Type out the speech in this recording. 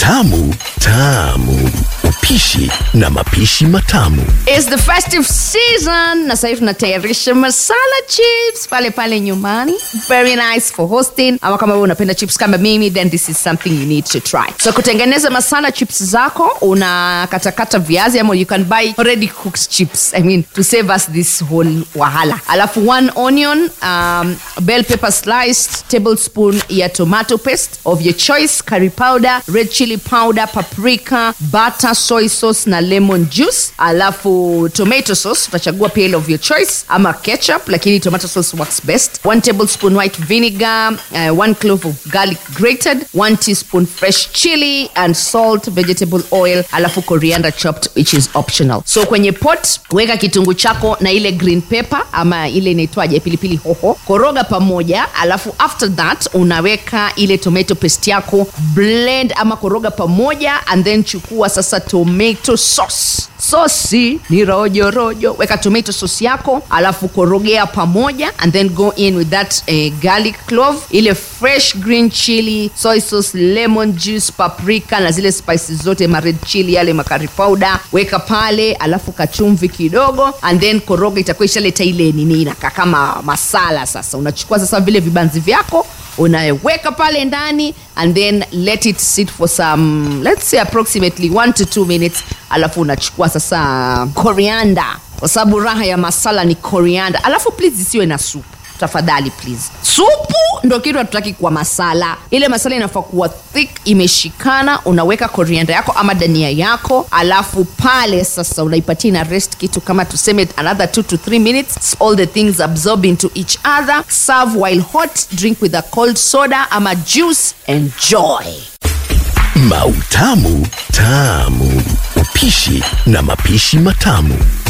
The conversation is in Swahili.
Tamu tamu, upishi na mapishi matamu. It's the festive season na sasa hivi tunatayarisha masala chips pale pale nyumbani. Very nice for hosting. Ama kama wewe unapenda chips kama mimi, then this is something you need to try. So kutengeneza masala chips zako, unakatakata viazi ama you can buy already cooked chips. I mean to save us this whole wahala. Alafu one onion, um, bell pepper sliced, tablespoon ya tomato paste of your choice, curry powder, red chili powder, paprika, butter, soy sauce na lemon juice. Alafu tomato sauce utachagua pia ile of your choice ama ketchup, lakini tomato sauce works best. One tablespoon white vinegar, uh, one clove of garlic grated, one teaspoon fresh chili and salt, vegetable oil, alafu coriander chopped which is optional. So kwenye pot weka kitunguu chako na ile green pepper ama ile inaitwaje pilipili hoho, koroga pamoja, alafu after that unaweka ile tomato paste yako, blend ama koroga pamoja and then chukua sasa tomato sauce sosi ni rojo rojo weka tomato sauce yako alafu korogea pamoja and then go in with that eh, garlic clove ile fresh green chili soy sauce lemon juice paprika na zile spices zote ma red chili yale makari powder weka pale alafu kachumvi kidogo and then koroga itakuwa ishaleta ile nini inakaa kama masala sasa unachukua sasa vile vibanzi vyako unaweka pale ndani and then let it sit for some let's say approximately 1 to 2 minutes alafu unachukua sasa coriander kwa sababu raha ya masala ni coriander alafu please isiwe na supu tafadhali please supu ndo kitu hatutaki kwa masala ile masala inafaa kuwa thick imeshikana unaweka korianda yako ama dania yako alafu pale sasa unaipatia ina rest kitu kama tuseme another 2 to 3 minutes all the things absorb into each other serve while hot drink with a cold soda ama juice enjoy Mautamu tamu, upishi na mapishi matamu.